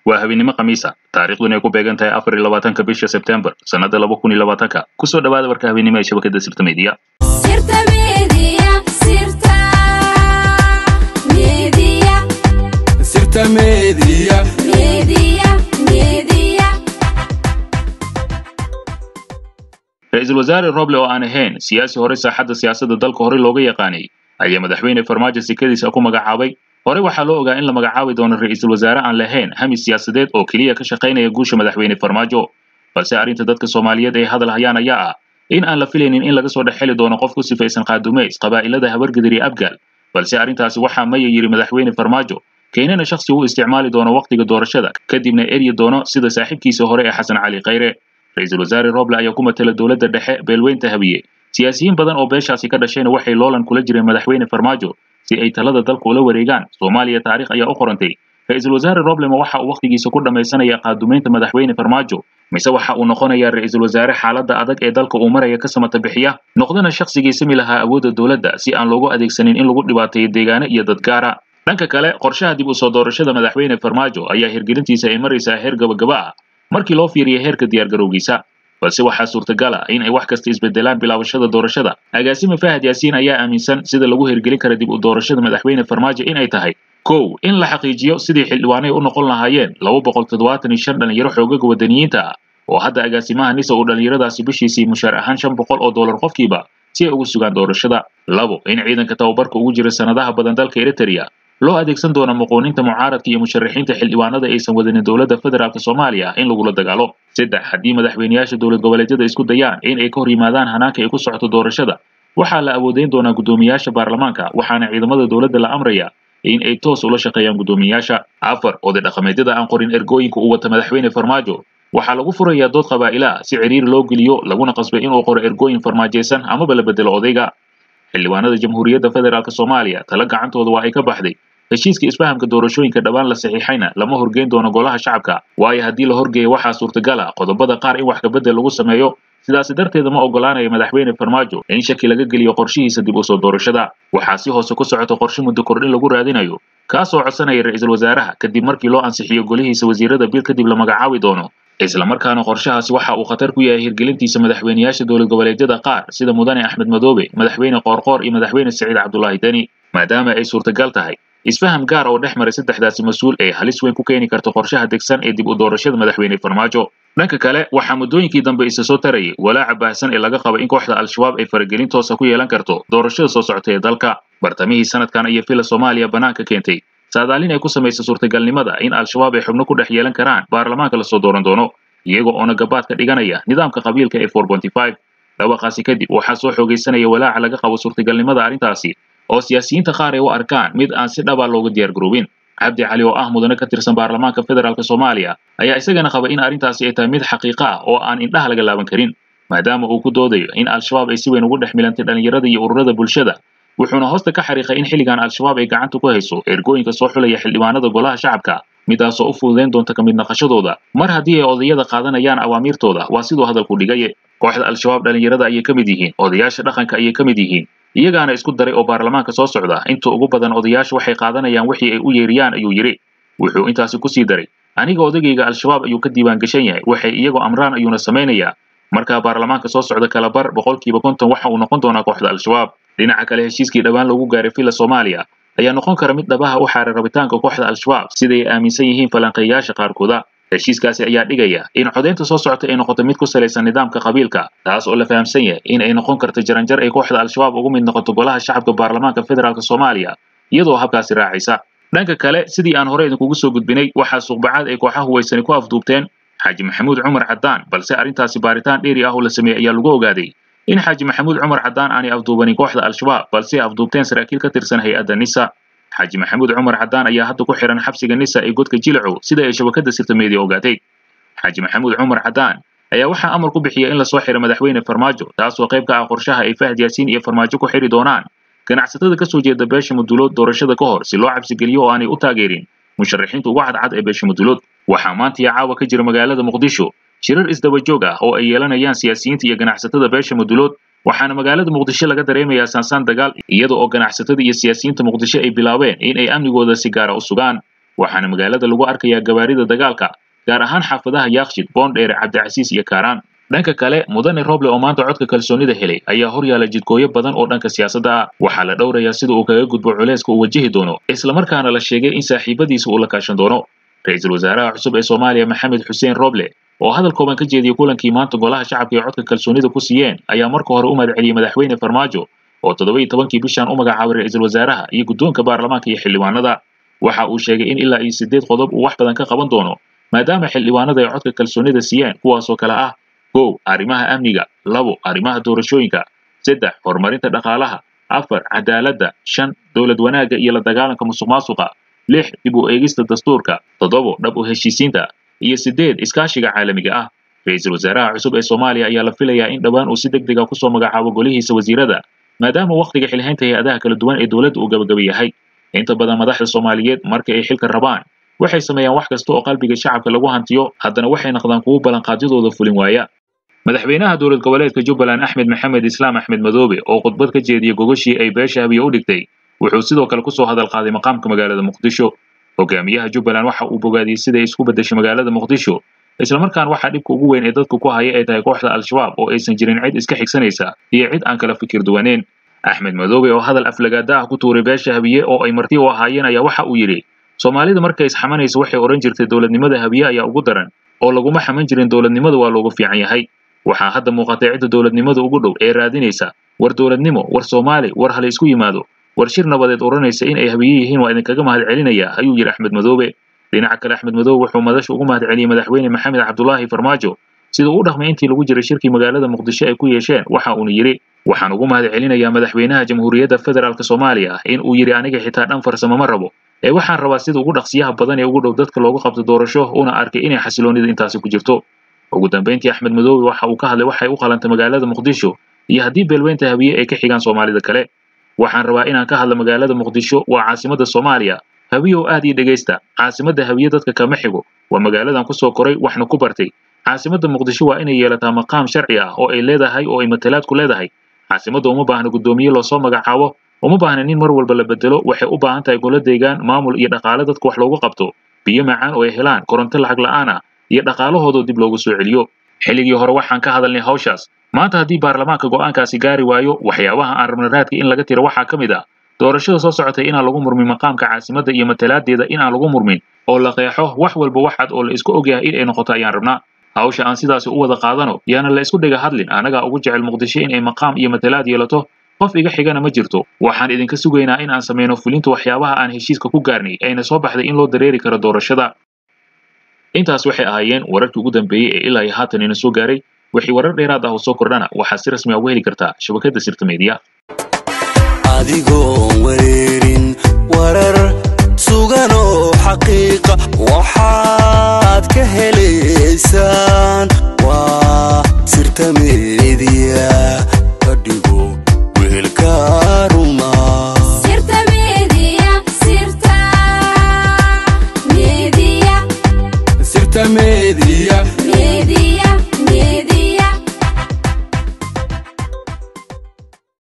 waa habeennimo khamiisa taariikhduna ay ku beegan tahay afar iyo labaatanka bisha sebtembar sannada laba kun iyo labaatanka kusoo dhawaada warka habeennimo ee shabakada sirta meediya Sirta Media, Sirta Media, Sirta Media. Media, Media. ra-iisul wasaare roble oo aan ahayn siyaasi hore saaxadda siyaasadda dalka hore looga yaqaanay ayaa madaxweyne farmaajo sikadiisa ku magacaabay hore waxaa loo ogaa in la magacaabi doono ra-iisul wasaare aan lahayn hami siyaasadeed oo keliya ka shaqaynaya guusha madaxweyne farmaajo balse arrinta dadka soomaaliyeed ay hadal hayaan ayaa ah in aan la filaynin in laga soo dhex heli doono qof ku sifaysan qaadumeys qabaa'ilada habargadir iyo abgaal balse arrintaasi waxaa maya yidhi madaxweyne farmaajo keenana shakhsi uu isticmaali doono wakhtiga doorashada kadibna eryi doono sida saaxiibkiisa hore ee xasan cali khayre ra-iisul wasaare roble ayaa ku matala dowladda dhexe beelweynta habiye siyaasiyiin badan oo beeshaasi ka dhashayna waxay loolan kula jireen madaxweyne farmaajo si ay talada dalka ula wareegaan soomaaliya taariikh ayaa u qorantay ra-iisul wasaare roblema waxa uu wakhtigiisa ku dhammaysanaya qaadumeynta madaxweyne farmaajo mise waxa uu noqonayaa ra-iisul wasaare xaaladda adag ee dalka uu maraya ka samata bixiya noqdana shakhsigii sami lahaa awoodda dowladda si aan loogu adeegsanin in lagu dhibaateeyo deegaano iyo dad gaara dhanka kale qorshaha dib u soo doorashada madaxweyne farmaajo ayaa hirgelintiisa ay maraysaa heer gabagaba ah markii loo fiiriya heerka diyaargarowgiisa balse waxaa suurtagal ah in ay wax kasta isbedelaan bilaabashada doorashada agaasime fahad yaasiin ayaa aaminsan sida lagu hirgelin kara dib u doorashada madaxweyne farmaajo in ay tahay kow in la xaqiijiyo sidii xildhibaanay u noqon lahaayeen laba boqol toddobaatan iyo shan dhalinyaro xoogaga wadaniyiinta ah oo hadda agaasimaha nisa uu dhallinyaradaasi bishiisii mushaar ahaan shan boqol oo dollar qofkiiba si ay ugu sugaan doorashada labo in ciidanka tababarka ugu jira sanadaha badan dalka eritrea loo adeegsan doono muquuninta mucaaradka iyo musharaxiinta xildhibaanada aysan wadanin dowladda federaalk soomaaliya in lagula dagaalo saddex haddii madaxweyneyaasha dowlad goboleedyada isku dayaan in ay ka hor yimaadaan hanaanka ay ku socoto doorashada waxaa la awoodeyn doonaa guddoomiyaasha baarlamaanka waxaana ciidamada dowladda la amraya in ay toos ula shaqeeyaan guddoomiyaasha afar oday dhaqameedyada aan qorin ergooyinka uu wata madaxweyne farmaajo waxaa lagu furayaa dood qabaa'ila si ciriiri loo geliyo laguna qasbay inuu qoro ergooyin farmaajaysan amaba la bedelo odayga xildhibaanada jamhuuriyadda federaalk soomaaliya tala gacantooda waa ay ka baxday heshiiska isfahamka doorashooyinka dhawaan la saxiixayna lama horgeyn doono golaha shacabka waayo haddii la horgeeyo waxaa suurtagal ah qodobada qaar in wax kabedel lagu sameeyo sidaasi darteeda ma ogolaanaya madaxweyne farmaajo in shaki laga geliyo qorshihiisa dib u soo doorashada waxaa si hoose ku socoto qorshe muddo kordhin lagu raadinayo kaasoo codsanaya ra-iisul wasaaraha kadib markii loo ansixiyo golihiisa wasiirada bil kadib la magacaabi doono islamarkaana qorshahaasi waxa uu khatar ku yahay hirgelintiisa madaxweyneyaasha dowlad goboleedyada qaar sida mudane axmed madoobe madaxweyne qoorqoor iyo madaxweyne saciid cabdulaahi deni maadaama ay suurtagal tahay isfaham gaar oo dhex maray saddexdaasi mas-uul ee halis weyn ku keeni karta qorshaha degsan ee dib u doorashada madaxweyne farmaajo dhanka kale waxaa muddooyinkii dambe isa soo tarayay walaaca baahsan ee laga qaba in kooxda al-shabaab ay faragelin toosa ku yeelan karto doorashada soo socota ee dalka bartamihii sanadkan iyo fila soomaaliya bannaanka keentay saadaalin ay ku samaysa suurtagalnimada in al-shabaab ay xubno ku dhex yeelan karaan baarlamaanka lasoo dooran doono iyaga oona gabaad ka dhiganaya nidaamka qabiilka ee four ponty five dhawaqaasi kadib waxaa soo xoogaysanaya walaaca laga qabo suurtagalnimada arrintaasi oo siyaasiyiinta qaar ay u arkaan mid aan si dhaba looga diyaargaroobin cabdi cali oo ah mudane ka tirsan baarlamaanka federaalk soomaaliya ayaa isagana qaba in arrintaasi ay tahay mid xaqiiqa ah oo aan indhaha laga laaban karin maadaama uu ku doodayo in al-shabaab ay si weyn ugu dhex milantay dhallinyarada iyo ururada bulshada wuxuuna hoosta ka xariiqay in xilligan al-shabaab ay gacanta ku hayso ergooyinka soo xulaya xildhibaanada golaha shacabka midaasoo u fududeyn doonta ka mid naqashadooda mar haddii ay odayada qaadanayaan awaamiirtooda waa siduu hadalku dhigaye kooxda al-shabaab dhallinyarada ayay ka mid yihiin odayaasha dhaqanka ayay ka mid yihiin iyagaana isku daray oo baarlamaanka soo socda inta ugu badan odayaasha waxay qaadanayaan wixii ay u yeeriyaan ayuu yidhi wuxuu intaasi kusii daray aniga odagayga al-shabaab ayuu ka diiwaan gashan yahay waxay iyagoo amraan ayuuna samaynayaa markaa baarlamaanka soo socda kala bar boqolkiiba konton waxa uu noqon doonaa kooxda al-shabaab dhinaca kale heshiiskii dhowaan lagu gaaray villa soomaaliya ayaa noqon kara mid dhabaha u xaaray rabitaanka kooxda al-shabaab siday aaminsan yihiin falanqeeyaasha qaarkooda heshiiskaasi ayaa dhigaya in codaynta soo socota ay noqoto mid ku salaysan nidaamka qabiilka taas oo la fahamsan yahay in ay noqon karto jaranjar ay kooxda al-shabaab ugu mid noqoto golaha shacabka baarlamaanka federaalk soomaaliya iyadoo habkaasi raacaysa dhanka kale sidii aan hore idinkugu soo gudbinay waxaa suuqbacaad ay kooxaha huwaysani ku afduubteen xaaji maxamuud cumar caddaan balse arrintaasi baaritaan dheeri ah oo la sameeyey ayaa lagu ogaaday in xaaji maxamuud cumar caddaan aanay afduubanin kooxda al-shabaab balse ay afduubteen saraakiil ka tirsan hay-adda nisa xaaji maxamuud cumar caddaan ayaa hadda ku xihan xabsiga nisa ee godka jilacow sida ay shabakada sirta meediya ogaatay xaaji maxamuud cumar caddaan ayaa waxaa amar ku bixiya in lasoo xiro madaxweyne farmaajo taasoo qayb ka ah qorshaha ay fahad yaasiin iyo farmaajo ku xiri doonaan ganacsatada ka soo jeeda beesha mudulood doorashada ka hor si loo cabsigeliyo oo aanay u taageerin musharaxiinta uga cadcad ee beesha mudulood waxaa maanta iyo caawa ka jira magaalada muqdisho shirar isdaba joog ah oo ay yeelanayaan siyaasiyiinta iyo ganacsatada beesha mudulood waxaana magaalada muqdisho laga dareemayaa saansaan dagaal iyada oo ganacsatada iyo siyaasiyiinta muqdisho ay bilaabeen in ay amnigooda si gaara u sugaan waxaana magaalada lagu arkayaa gawaarida dagaalka gaar ahaan xaafadaha yaakshid boondheere cabdicasiis iyo kaaraan dhanka kale mudane roble oo maanta codka kalsoonida helay ayaa horyaala jidkooyo badan oo dhanka siyaasadda ah waxaa la dhowrayaa sida uu kaga gudbo culayska uu wajihi doono islamarkaana la sheegay in saaxiibadiisa uu la kaashan doono ra-iisul wasaaraha cusub ee soomaaliya maxamed xuseen roble oo hadal kooban ka jeediyey kulankii maanta golaha shacabka ee codka kalsoonida ku siiyeen ayaa marka hore u mahadceliyey madaxweyne farmaajo oo toddoba iyo tobankii bishan u magacaabay ra-iisul wasaaraha iyo guddoonka baarlamaanka iyo xildhibaanada waxa uu sheegay in ilaa iyo siddeed qodob uu wax badan ka qaban doono maadaama xildhibaanada ay codka kalsoonida siiyeen kuwaasoo kale ah kow arrimaha amniga labo arrimaha doorashooyinka saddex horumarinta dhaqaalaha afar cadaaladda shan dowlad wanaagga iyo la dagaalanka musuq maasuqa lix dib u eegista dastuurka toddobo dhab u heshiisiinta iyo siddeed iskaashiga caalamiga ah ra-iisul wasaaraha cusub ee soomaaliya ayaa la filayaa in dhowaan uu si deg dega kusoo magacaabo golihiisa wasiirada maadaama wakhtiga xilhaynta hay-adaha kala duwan ee dowladda uu gabagaba yahay inta badan madaxda soomaaliyeed marka ay xilka rabaan waxay sameeyaan wax kasta oo qalbiga shacabka lagu hantiyo haddana waxay noqdaan kuwo ballanqaadyadooda fulin waaya madaxweynaha dowlad goboleedka jubbaland axmed maxamed islaam axmed madoobe oo khudbad ka jeediyey gogashii ay beesha habiye u dhigtay wuxuu sidoo kale kusoo hadal qaaday maqaamka magaalada muqdisho hogaamiyaha jubbaland waxa uu bogaadiyey siday isku beddeshay magaalada muqdisho islamarkaan waxaa dhibka ugu weyn ee dadku ku haya ay tahay kooxda al-shabaab oo aysan jirin cid iska xigsanaysa iyo cid aan kala fikir duwaneen axmed madoobe oo hadal aflagaada ah ku tuuray beesha habiye oo ay marti u ahaayeen ayaa waxa uu yidhi soomaalida markay isxamanayso waxay odhan jirtay dowladnimada habiye ayaa ugu daran oo laguma xaman jirin dowladnimada waa loogu fiican yahay waxaa hadda muuqatay cidda dowladnimada ugu dhow ee raadinaysa war dowladnimo war soomaali war hala isku yimaado war shir nabadeed odhanaysa in ay habiye yihiin waa idinkaga mahad celinaya ayuu yidhi axmed madoobe dhinaca kale axmed madoobe wuxuu madasha ugu mahad celiyey madaxweyne maxamed cabdulaahi farmaajo sida uu u dhaqmay intii lagu jiray shirkii magaalada muqdisho ay ku yeesheen waxa uuna yidhi waxaan ugu mahad celinayaa madaxweynaha jamhuuriyadda federaalk soomaaliya in uu yidhi aniga xitaa dhan farsamo ma rabo ee waxaan rabaa sida ugu dhaqsiyaha badan ee ugu dhow dadka loogu qabto doorasho una arkay inay xasiloonida intaasi ku jirto ugu dambeyntii axmed madoobe waxa uu ka hadlay waxay u qalantay magaalada muqdisho iyo haddii beelweynta habiye ay ka xigaan soomaalida kale waxaan rabaa inaan ka hadlo magaalada muqdisho waa caasimadda soomaaliya habiyow aad ii dhegaysta caasimadda habiye dadka kama xigo waa magaaladan kusoo koray waxna ku bartay caasimadda muqdisho waa inay yeelataa maqaam sharci ah oo ay leedahay oo ay matalaad ku leedahay caasimadda uma baahna guddoomiye loosoo magacaabo uma baahna nin mar walba la bedelo waxay u baahan tahay golo deegaan maamul iyo dhaqaale dadka wax loogu qabto biyo macaan oo ay helaan koronto lacag la'aan ah iyo dhaqaalahoodoo dib loogu soo celiyo xilligii hore waxaan ka hadalnay hawshaas maanta haddii baarlamaanka go'aankaasi gaari waayo waxyaabaha aan rabna raadka in laga tiro waxaa ka mid ah doorashada soo socotay inaan lagu murmin maqaamka caasimadda iyo matalaadeeda inaan lagu murmin oo la qeexo wax walba waxaad oo la isku ogyahay in ay noqoto ayaan rabnaa hawsha aan sidaasi u wada qaadano yaana la isku dhiga hadlin anagaa ugu jecel muqdisho inay maqaam iyo matalaad yeelato qof iga xigana ma jirto waxaan idinka sugaynaa in aan samayno fulinta waxyaabaha aan heshiiska ku gaarnay ayna soo baxday in loo dareeri karo doorashada intaas waxay ahaayeen wararkii ugu dambeeyey ee ilaa iyo haatan ina soo gaaray wixii warar dheeraad ah oo soo kordhana waxaad si rasmi ah uga heli kartaa shabakadda sirta meediya adigoon wareerin warar sugan oo xaqiiqa waxaad ka helaysaan waa sirta meediya